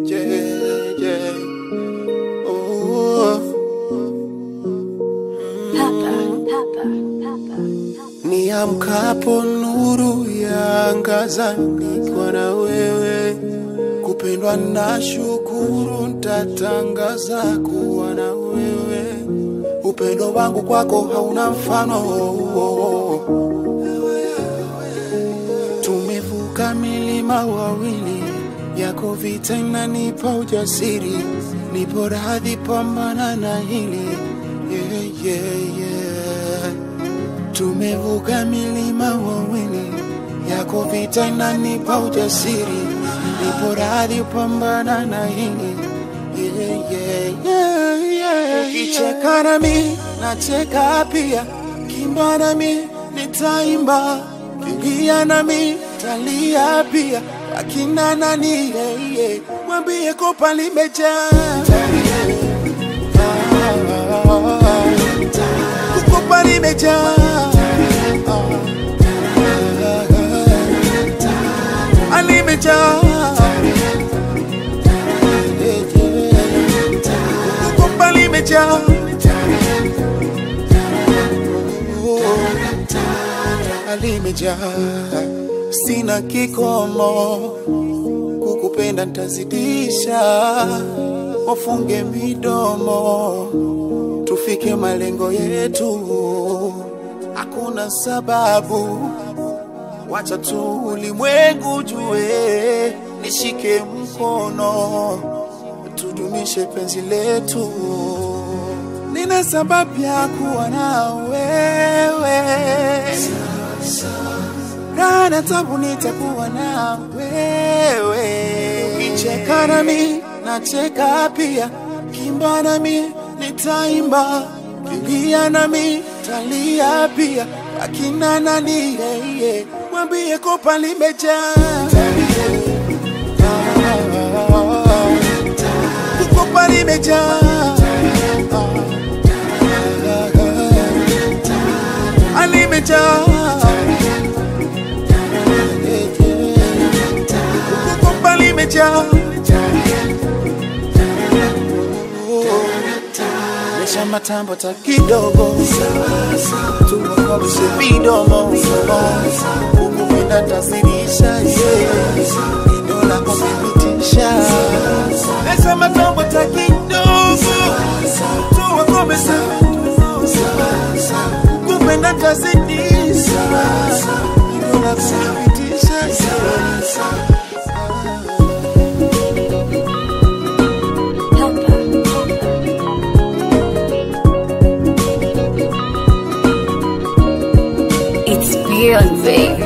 yeah, yeah. Oh, Papa, Papa, Papa. niamkapo nuru yaangaza nikiwa na wewe, kupendwa na shukuru, ntatangaza kuwa na wewe. Upendo wangu kwako hauna mfano, tumevuka milima wawili, yako vita inanipa ujasiri, nipo radhi pambana na hili yeah, yeah, yeah. Tumevuka milima wawili, yako vita inanipa ujasiri, nipo radhi pambana na hili yeah, yeah, yeah, yeah. Ukicheka nami nacheka pia, kimba nami nitaimba, kilia nami talia pia, akina nani yeah, yeah. Mwambie kopa limejaa kukopa limejaa Ah, limejaa kukopa limejaa Oh, limejaa sina kikomo kukupenda ntazidisha wafunge midomo tufike malengo yetu hakuna sababu wacha tu ulimwengu jue nishike mkono tudumishe penzi letu nina sababu ya kuwa na wewe raha na tabu nitakuwa na wewe kicheka nami nacheka pia kimba nami nitaimba kilia nami talia pia akina nani yeah, yeah. mwambie kopa limejaa kukopa limejaa Ah, limejaa kukopa limejaa Lesha matambo ta kidogo tuwakabishe vidomo ukupenda tasirisha idola kuthibitisha Lesha matambo ta kidogo tuwakomesha kupenda tasirisha idola kuthibitisha Papa, It's beyond, babe.